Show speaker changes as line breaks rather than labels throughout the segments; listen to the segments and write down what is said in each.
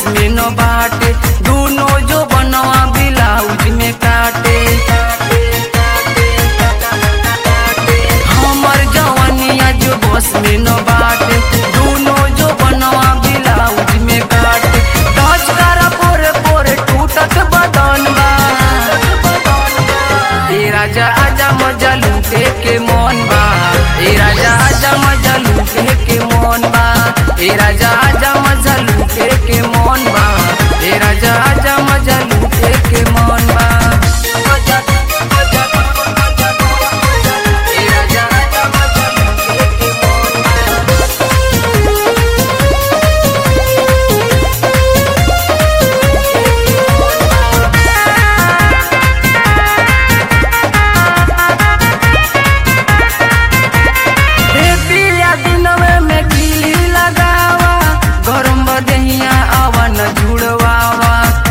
में न बाटे दोनों जो बनवा ब्लाउज में काटे हमर जवानिया जो बस में न बाटे दोनों जो बनवा ब्लाउज में काटे टच करा पोरे पोरे टूटत बदन बा ए राजा आजा मजा लूटे के मन बा ए राजा आजा मजा लूटे के मन बा ए राजा आजा मजा लूटे के मन बा ए राजा आजा मजा लूटे के मन बा मजा मजा मजा ए राजा आजा मजा लूटे के मन बा हे पिया दिनवे में किली लगावा गरम बदहिया अवन जुड़वावा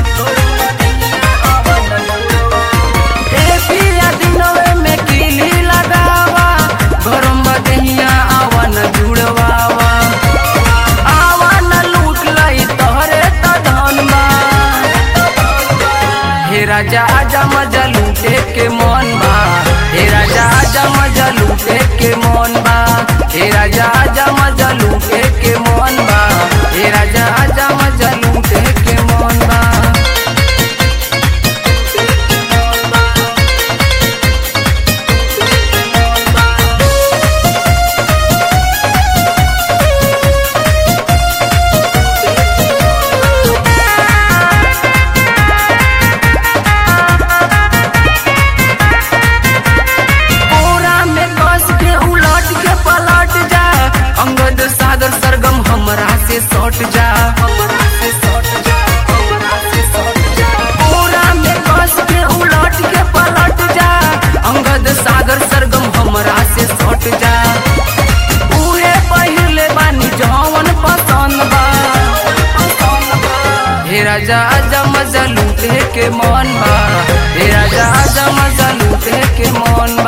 हे पिया दिनवे में किली लगावा गरम बदहिया अवन जुड़वावा आवन लूट लई तोहरे त धन बा हे राजा आजा मजा लूटे के मन बा हे राजा आजा मजा लूटे के मन बा हे राजा आजा मजा लूटे के मन बा हे राजा आजा मजा लूटे के मन बा कोरा में कस के उलट के पलट जा अंगद सागर सरगम हमरा से सट जा हमरा से सट जा हमरा से सट जा कोरा में कस के उलट के पलट जा अंगद सागर सरगम हमरा से सट जा उहे पहिले बानी जवन पसंद बा हे राजा आजा मजा लूटे के मन बा हे राजा आजा मजा लूटे के मन